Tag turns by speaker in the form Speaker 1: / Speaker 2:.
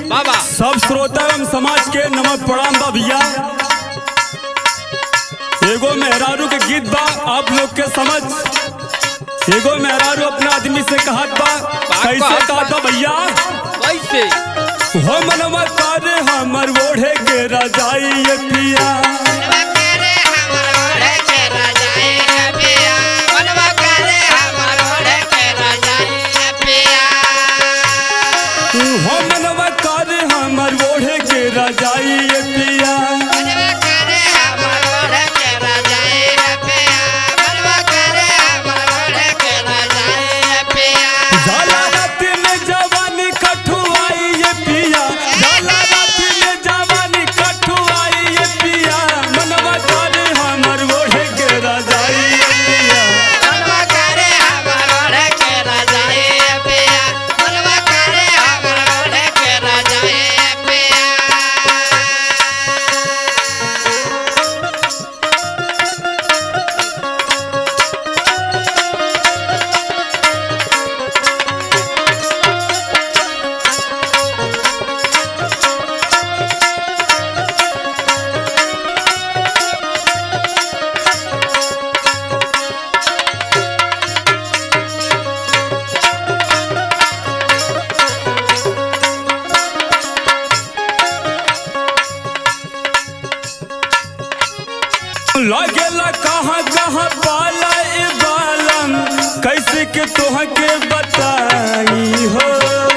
Speaker 1: बाबा
Speaker 2: सब श्रोता एवं समाज के नमक प्रणाम बा भैया एगो मेहरारू के गीत बा आप लोग के समझ एगो मेहरारू अपना आदमी से कहत बा कैसे
Speaker 1: कहत बा?
Speaker 2: कहत बा भैया
Speaker 1: कैसे
Speaker 2: हो मनवा कारे हमर ओढ़े के रजाई ये पिया हो मनवा कारे हमर ओढ़े के रजाई ये पिया झाला रात में जवानी कठुआई ये पिया झाला रात में जवानी कठुआई ये पिया मनवा कारे हमर ओढ़े के रजाई ये पिया लगेला कहाँ कहाँ पाला ए बालम कैसे के तोह के बताई हो